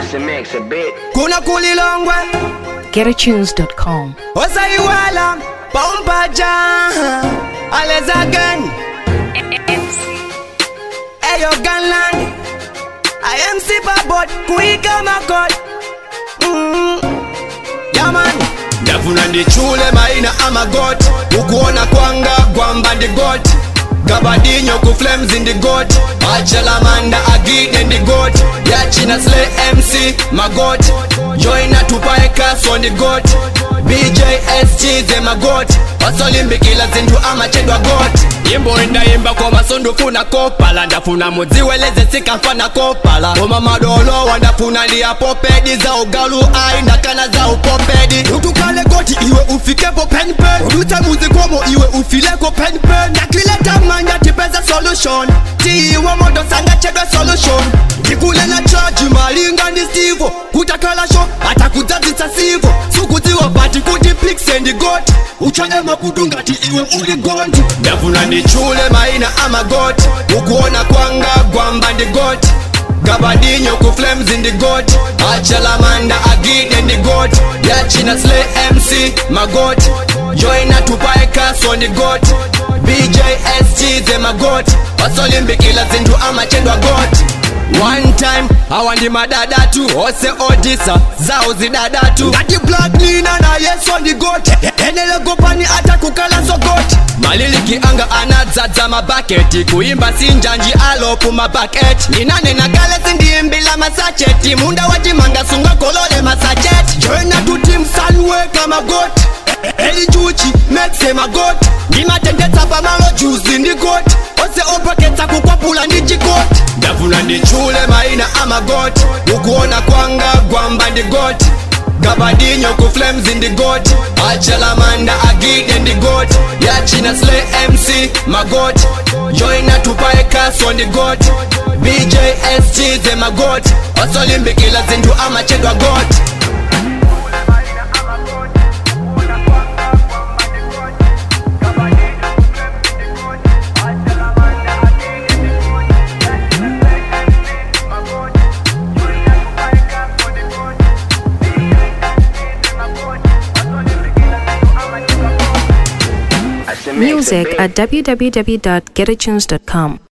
Cemix a bit. kuna kulilongwe GetAtunes.com. osaiwala pompaja alezagen eyo ganland imc babot kuiga makot Mm. yaman ndafuna ndichule maina amagot ukuona kwanga gwamba ndigot gabadinyo ku flames in the goat achalamanda agide ndi goat yachina slay mc magot joina tupae kas on the goat bjsg ze magot wasolimbikila zinthu amachedwa got yimbo indayimba koma sondufuna kopala ndafuna mudziweleze sikamfana kopala koma madolowa ndafuna ndiyapopedi za ugalu ai ndakana za upopedi utukale goti iwe ufikepo penpen udute muzikomo iwe ufileko penpen ndakileta manya tipeza solution tiiwe moto sangachedwe solution ndikulela chaji malinga ndi stivo kutakala sho atakudzadzisa sivo sukudziwa pati kuti piksendi goti uchane makutu ngati iwe uli gondi ndafuna ndichule maina amagoti ukuona kwanga gwamba ndi goti gabadinyo ku flames in the goat achalamanda agide ndi goat yachina slay mc magot joina tupae kas on the goat bjsg ze magot wasolimbikila zinthu amachedwa got one time awa ndi madadatu ose odisa zawo zidadatu ngati black nina na yeso ndi got enelekopani atakukala zogot maliliki anga anadzadza mabaketi kuimba sinjanji alopu mabaketi ndinanena kale sindiimbila masacheti munda wachimanga sungakolole masacheti joina tutim sanweka magoti elichuchi mekse magoti ndimatendetsa pamalo juzi ndi goti ose opaketsa kukwapula ndi chikoti ndafuna ndichule maina amagoti ukuona kwanga gwamba ndi goti gabadinyo ku flames in the goat achalamanda agide ndi goat yachina slay mc magot joina tupae kas on the goat bjsg ze magot wasolimbikila zinthu amachedwa got I Cemix a Music bit. at www.getatunes.com.